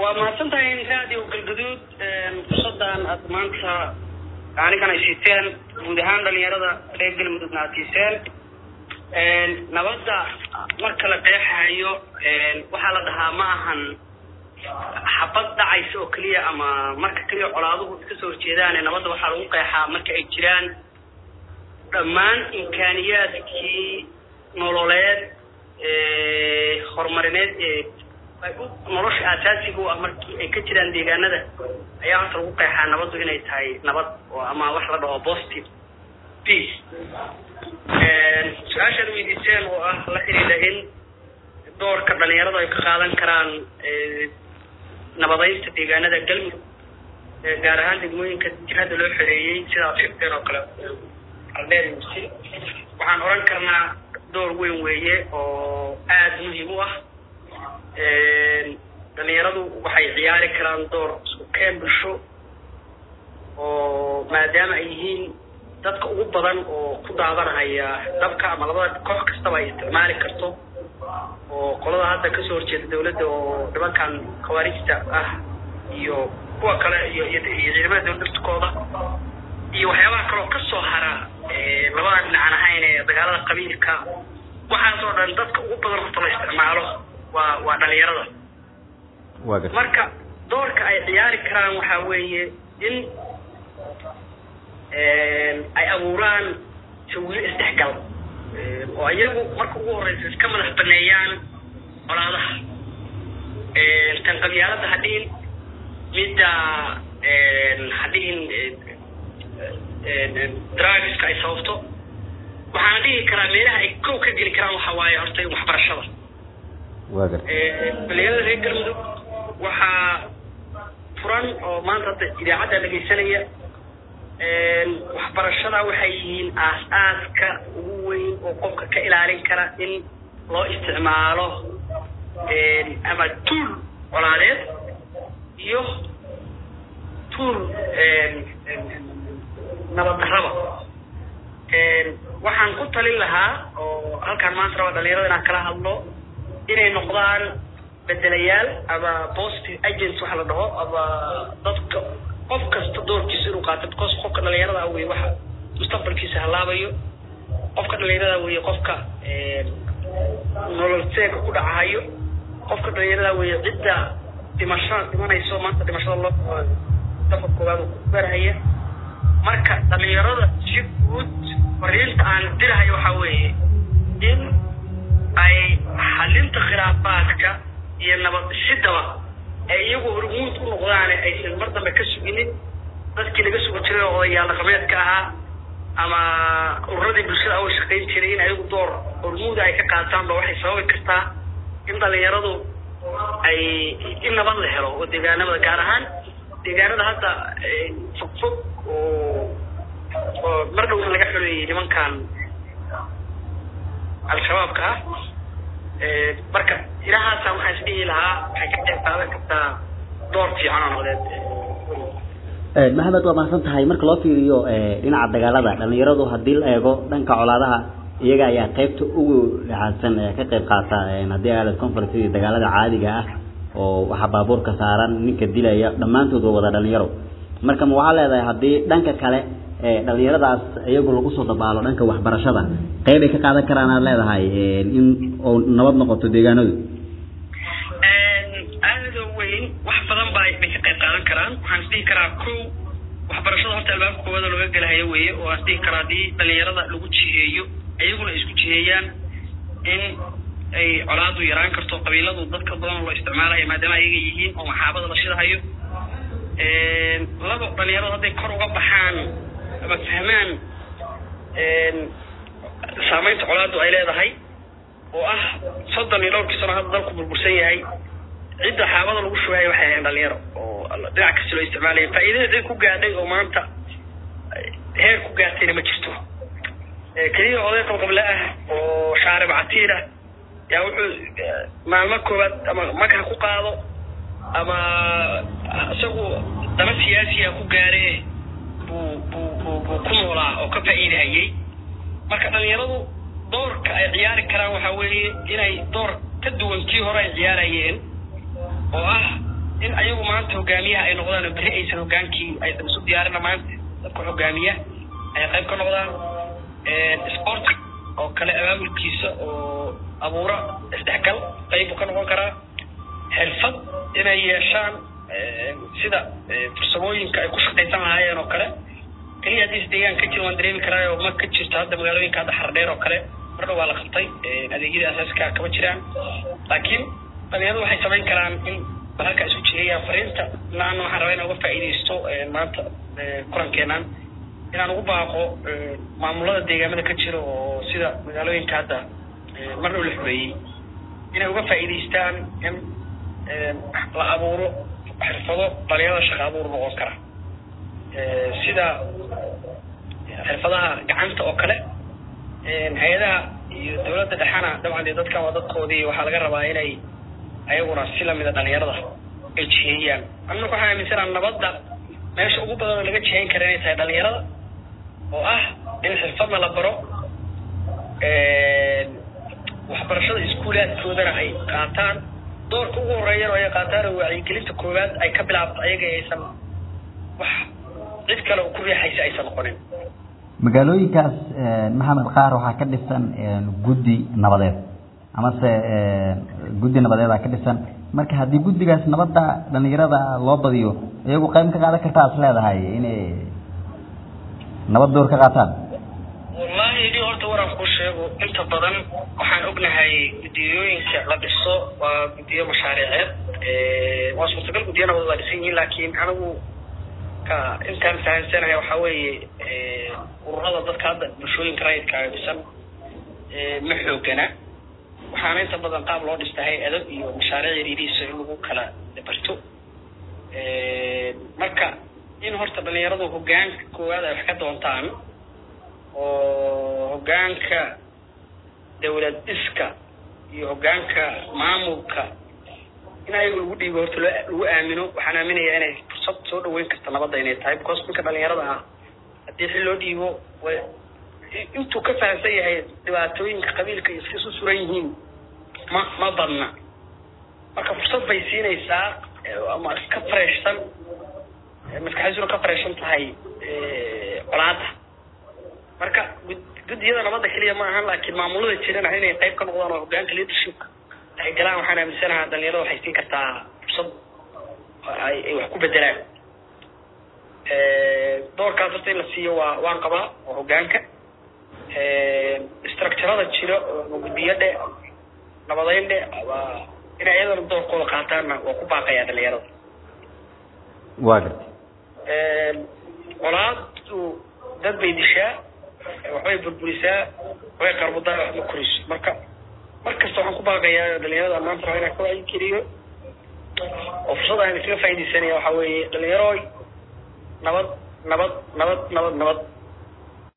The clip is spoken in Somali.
waa mahadsan tahay raadiyo galgaduud fursadan aad maanta anigan ay siiteen guud ahaan dhalinyarada reer galmudugna aad siiseen nabadda marka la qeexayo waxaa la dhahaa ma ahan xabad dhacaysa oo keliya ama marka keliya colaaduhu iska soo horjeedaane nabadda waxaa lagu qeexaa marka ay jiraan dhammaan imkaaniyaadkii nololeed horumarineed ee nolosha aasaasiga u ah markii ay ka jiraan deegaanada ayaa horta lagu qeexaa nabaddu inay tahay nabad oo ama wax la dhaho positive peace su-aashaad weydiiseen oo ah la xidhiidha in doorka dhalinyaradu ay ka qaadan karaan nabadeynta deegaanada galmudug gaar ahaan degmooyinka jihada loo xoreeyey sidaa ad sheegteen oo kale aldheer musi waxaan oran karnaa door weyn weeye oo aada muhiim u ah dhalinyaradu waxay ciyaari karaan door isku keen bulsho oo maadaama ay yihiin dadka ugu badan oo ku daadanahaya dabka ama labada koox kastaba ay isticmaali karto oo qolada hadda kasoo horjeeda dawladda oo nimankan khawaarijta ah iyo kuwa kale iyo iyo ciidamada dawladda laftikooda iyo waxyaabaha kaleo kasoo hara labada dhinacan ahayn ee dagaalada qabiilka waxaas oo dhan dadka ugu badan horta la isticmaalo waa waa dhalinyarada marka doorka ay ciyaari karaan waxaa weeye in ay abuuraan tawiilo isdhexgal oo iyagu marka ugu horeysa iska madax baneeyaan colaadaha tan qabyaalada hadhihin midda hadhihin drugska ay sababto waxaana dhihi karaa meelaha ay kow ka geli karaan waxa waaye horta waxbarashada dhalinyarada reer galmudug waxaa furan oo maanta hadda idaacadda dhegaysanaya waxbarashada waxay yihiin aas-aaska ugu weyn oo qofka ka ilaalin kara in loo isticmaalo ama tuul colaadeed iyo tuul nabaddarraba waxaan ku talin lahaa oo halkaan maanta raba dhalinyarada inaan kala hadlo inay noqdaan bedelayaal ama positive agents waxa la dhaho ama dadka qof kasta doorkiisa inuu qaato because qofka dhalinyarada ah wey waxa mustaqbalkiisa halaabayo qofka dhalinyarada wey qofka nolol seega ku dhacahayo qofka dhalinyarada wey cidda dhimasho dhimanayso maanta dhimashada loo dafa koowaad oo ku gaarhaya marka dhalinyarada si guud fariinta aan dirahayo waxaa weeye in ay xalinta khilaafaadka iyo nabad shidaba ay iyagu hormuud u noqdaane aysan mar dambe ka suginin dadkii laga sugi jiray oo odayaal dhaqameedka ahaa ama ururadii bulshada awa shaqayn jiray in ayagu door hormuuda ay ka qaataan ba waxay sababi kartaa in dhalinyaradu ay in nabad la helo oo deegaanamada gaar ahaan deegaanada hadda fog fog oo oo mar dhowna laga xoreeyey nimankan al-shabaabka ah marka ilahaasa waxaan isdhihi lahaa waxay ka qayb qaadan kartaa door fiican oo nabadeed maxamed waa mahadsan tahay marka loo fiiriyo dhinaca dagaalada dhalinyaradu haddii la eego dhanka colaadaha iyaga ayaa qaybta ugu dhexaadsan ee ka qayb qaata haddii aalad conference iyo dagaalada caadiga ah oo waxaa baabuurka saaran ninka dilaya dhammaantood waa wada dhalinyaro marka ma waxaa leedahay haddii dhanka kale dhalinyaradaas iyagu lagu soo dabaalo dhanka waxbarashada qayb ay ka qaadan karaan aad leedahay in oo nabad noqoto deegaanadu aada weyn wax badan ba bay ka qayb qaadan karaan waxaan isdhihi karaa kow waxbarashada horta albaabka koowaada looga gelahayo weeye oo aan isdhihi karaa haddii dhalinyarada lagu jiheeyo iyaguna ay isku jiheeyaan in ay colaadu yaraan karto qabiiladu dadka badan loo isticmaalayo maadaama ayaga yihiin oo maxaabada la shidahayo laba dhalinyaradu hadday kor uga baxaan ama fahmaan saameynta colaadu ay leedahay oo ah soddon iyo dhowrkii sano hadda dalku burbursan yahay cidda xaabada lagu shubayo waxay ahayn dhalinyaro oo dhinac kasta loo isticmaalaya faa'iidada cid ku gaadhay oo maanta heer ku gaartayna ma jirto keliya oday qabqable ah oo shaarib catiir ah yaa wuxuu maalmo koowaad ama magha ku qaado ama isagu daba siyaasiya ku gaare buu buu buu buu ku noolaa oo ka faa'iidahayay marka dhalinyaradu doorka ay ciyaari karaan waxaa weeye inay door ka duwan kii hore ay ciyaarayeen oo ah in ayagu maanta hogaamiyaha ay noqdaan oo beri aysan hogaankii aysan isu diyaarina maanta dadka hogaamiya ay qayb ka noqdaan sport oo kale abaabulkiisa oo abuura isdhexgal qayb uu ka noqon karaa xirfad inay yeeshaan sida farsamooyinka ay ku shaqaysan lahaayeen oo kale keliya haddii is deegaan ka jiro waan dareemi karaayo ma ka jirto hadda magaalooyinka hadda xardheer oo kale mar dhow waa la qabtay adeegyada asaaska kama jiraan laakiin dhalinyaradu waxay samayn karaan in halka isu jeeyaan fariinta laana waxaan rabaa inaan uga faa'iidaysto maanta kulankeenan inaan ugu baaqo maamulada deegaamada ka jira oo sida magaalooyinka hadda mar dhow la xoreeyey inay uga faa'iidaystaan in la abuuro xirfado dhalinyarada shaqa abuur noqon kara sida xirfadaha gacanta oo kale hay-adaha iyo dawladda dhexana dabcan dee dadkan waa dadkoodii waxaa laga rabaa inay ayaguna si lamida dhalinyarada ay jiheeyaan annaku waxaan aaminsanaa nabadda meesha ugu badan oo laga jihayn kara inay tahay dhalinyarada oo ah in xirfadna la baro waxbarashada iskuulaadkoodana ay qaataan doorka ugu horeeyana ay qaataan oo wacyigelinta koowaad ay ka bilaabto ayaga aysan wax cid kale oo ku riixaysa aysan noqonin magaalooyinkaas maxamed qaar waxaa ka dhisan guddi nabadeed amase guddi nabadeedaa ka dhisan marka haddii guddigaas nabadda dhalinyarada loo badiyo iyagu qayb ka qaadan kartaa is leedahay inay nabad door ka qaataan wallahi ni horta waraan ku sheego inta badan waxaan ognahay guddiyooyinka la dhiso waa guddiyo mashaariiceed waa suurtagal guddiyo nabad waa dhisan yihiin laakiin anigu ka intaan fahamsanahay waxaa weeye ururada dadka hadda bulshooyinka rayidkaaga dhisan ma xoogana waxaana inta badan qaab loo dhista hay-ado iyo mashaariic yariirihiisa in lagu kala barto marka in horta dhalinyaradu hogaanka koowaad ay wax ka doontaan oo hogaanka dawlad dhiska iyo hogaanka maamulka in ayaga lagu dhiibo horta loo lagu aamino waxaan aaminayaa inay fursad soo dhaweyn karta nabadda inay tahay because ninka dhalinyarada ah haddii xil loo dhiibo way intuu ka fahamsan yahay dhibaatooyinka qabiilka iyo iska isu suran yihiin ma ma badna marka fursad bay siinaysaa ama ka fareeshsan maskaxdiisuna ka fareeshan tahay colaada marka guddiyada nabadda keliya ma ahan laakiin maamulada jirana inay qayb ka noqdaan oo hogaanka leadershipka ay galaan waxaan aaminsanaha dhalinyarada waxay siin kartaa fursad ay ay wax ku bedelaan doorkaas horta in la siiyo waa waan qabaa oo hogaanka structurada jira oo guddiyo dhe nabadeyn dhe waa inay iyadana doorkooda qaataanna waa ku baaqayaa dhalinyarada waa gartay colaadu dad bay dishaa waxbay burburisaa waxbay qarbudaa wax ma koriso marka markasta waxaan ku baaqayaa dhalinyarada maanta raba inaan ka wacyigeliyo oo fursad aan iskaga faaidaysanaya waxaa weeye dhalinyarooy nabad nabad nabad nabad nabad